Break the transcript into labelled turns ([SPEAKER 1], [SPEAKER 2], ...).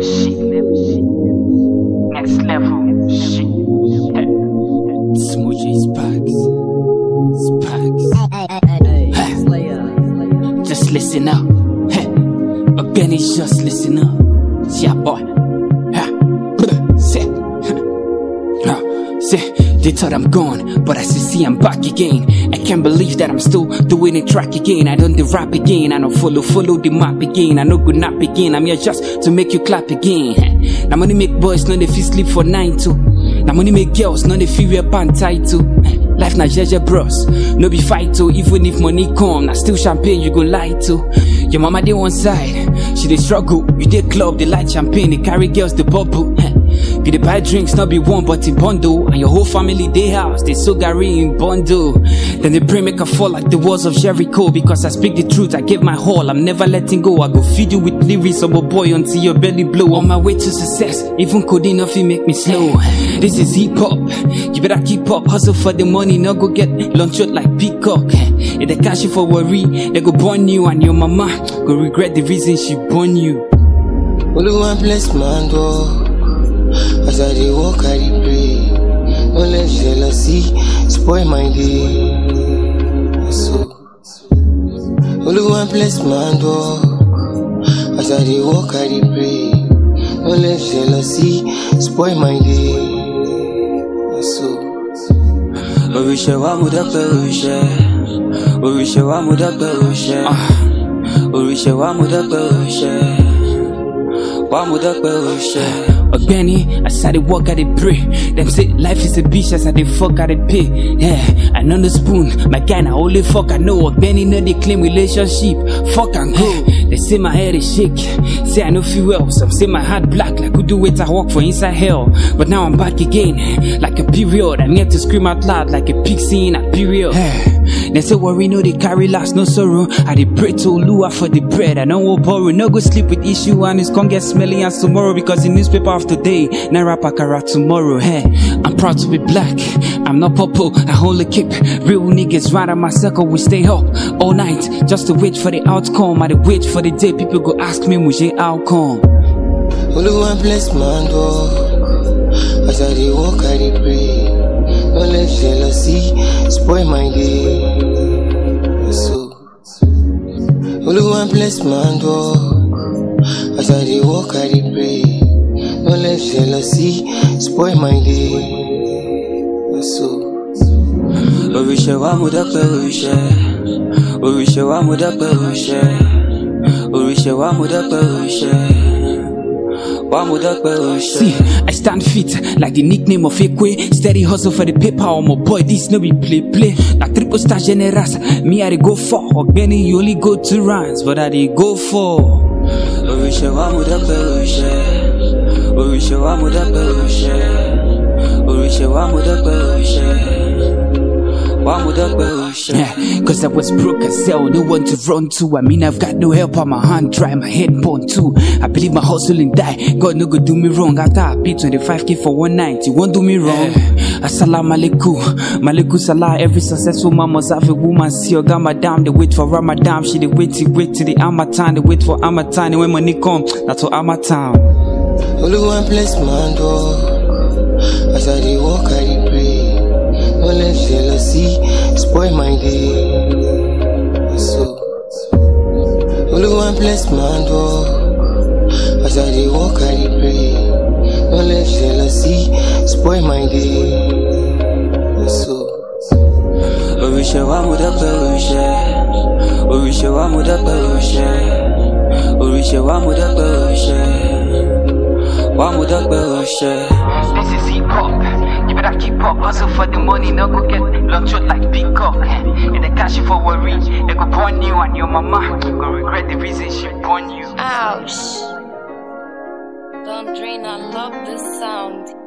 [SPEAKER 1] shit. Next level shit.
[SPEAKER 2] Smoochie Sparks. Sparks. Just listen up. Hey. Benny, just listen up. Yeah, boy. Ha. Say. Ha. Say. They thought I'm gone, but as you see, I'm back again. I can't believe that I'm still doing the track again. I done the rap again. I don't follow, follow the map again. I no good nap again. I'm here just to make you clap again. Now money make boys, no they feel sleep for nine too. Now money make girls, no they feel wear pant tight too. Life na jeje bros, no be fight to. Even if money come, na still champagne you go lie to. Your mama dey one side, she dey struggle. You dey club, they light champagne, they carry girls the bubble. You dey buy drinks, not be one but in bundle, and your whole family dey house, they so gary in bundle. Then they pray make I fall like the walls of Jericho because I speak the truth. I gave my all, I'm never letting go. I go feed you with lyrics of a boy until your belly blow. On my way to success, even codeine nothing make me slow. This is hip hop, you better keep up, hustle for the money, no go get lunch out like peacock. If they cash you for worry, they go burn you and your mama go regret the reason she born you.
[SPEAKER 3] Oluwa bless my door. As I dey walk, I dey pray. No let jealousy spoil my day. So, Oluwa bless my door. As I dey walk, I dey pray. No let jealousy spoil my day. So.
[SPEAKER 4] Oríṣẹ́ wa mo dọ́pẹ́ oríṣẹ́. Oríṣẹ́ wa mo dọ́pẹ́ oríṣẹ́. Oríṣẹ́ wa mo dọ́pẹ́ oríṣẹ́. Wa mo dọ́pẹ́ oríṣẹ́.
[SPEAKER 2] Benny, as I dey walk, I dey pray. Them say life is a bitch, as I dey fuck, I dey pay. Yeah, I know the spoon, my guy na only fuck I know. Benny no dey claim relationship, fuck and go. They say my head is shake, say I no feel well. Some say my heart black, like who do wait I walk for inside hell. But now I'm back again, like a period. I'm here to scream out loud, like a pixie in a period. They say worry no they carry last, no sorrow. I dey pray to Lua for the bread. I don't want borrow, no go sleep with issue and it's gonna get smelly as tomorrow because the newspaper of today, Naira Pakara tomorrow. Hey, I'm proud to be black. I'm not purple. I only keep real niggas right on my circle. We stay up all night just to wait for the outcome. I dey wait for the day people go ask me, Muje outcome.
[SPEAKER 3] Oluwa bless my door. As I dey walk, I dey pray. No let jealousy spoil my day. So, Oluwa bless my door. As I dey walk, I dey pray. No let jealousy spoil my day. So.
[SPEAKER 4] Oríṣẹ́ wa mo dọ́pẹ́ oríṣẹ́. Oríṣẹ́ wa mo dọ́pẹ́ oríṣẹ́. Oríṣẹ́ wa mo dọ́pẹ́ oríṣẹ́. Wa mo dọ́pẹ́ oríṣẹ́.
[SPEAKER 2] See, I stand fit like the nickname of Ekwe. Steady hustle for the paper, oh my boy. This no be play play. Like triple star generous, me I dey go for. Ogbeni, you only go two rounds, but I dey go for.
[SPEAKER 4] Oríṣẹ́ wa mo dọ́pẹ́ oríṣẹ́. Oríṣẹ́ wa mo dọ́pẹ́ oríṣẹ́. Oríṣẹ́ wa mo dọ́pẹ́ oríṣẹ́. Wa mo dọ́pẹ́ oríṣẹ́.
[SPEAKER 2] Yeah, cause I was broke as hell, no one to run to. I mean, I've got no help on my hand, dry, my head burn too. I believe my hustling die. God no go do me wrong. After I pay 25k for one night, you won't do me wrong. Assalamu alaikum, malaikum salah. Every successful man must have a woman. See your madam, they wait for Ramadan. She they wait till wait till the Amatan, they wait for Amatan. And when money come, that's for Amatan.
[SPEAKER 3] Oluwa bless my door. As I dey walk, I dey pray. No let jealousy spoil my day. So, Oluwa bless my door. As I dey walk, I dey pray. No let jealousy spoil my day. So.
[SPEAKER 4] Oríṣẹ́ wa mo dọ́pẹ́ oríṣẹ́. Oríṣẹ́ wa mo dọ́pẹ́ oríṣẹ́. Oríṣẹ́ wa mo dọ́pẹ́ oríṣẹ́. Wa mo dọ́pẹ́ oríṣẹ́.
[SPEAKER 1] This is hip hop. You better keep up, hustle for the money, no go get lunch out like peacock. If they cash you for worry, they go burn you and your mama go regret the reason she born you.
[SPEAKER 5] Ouch. Don't drain, I love this sound.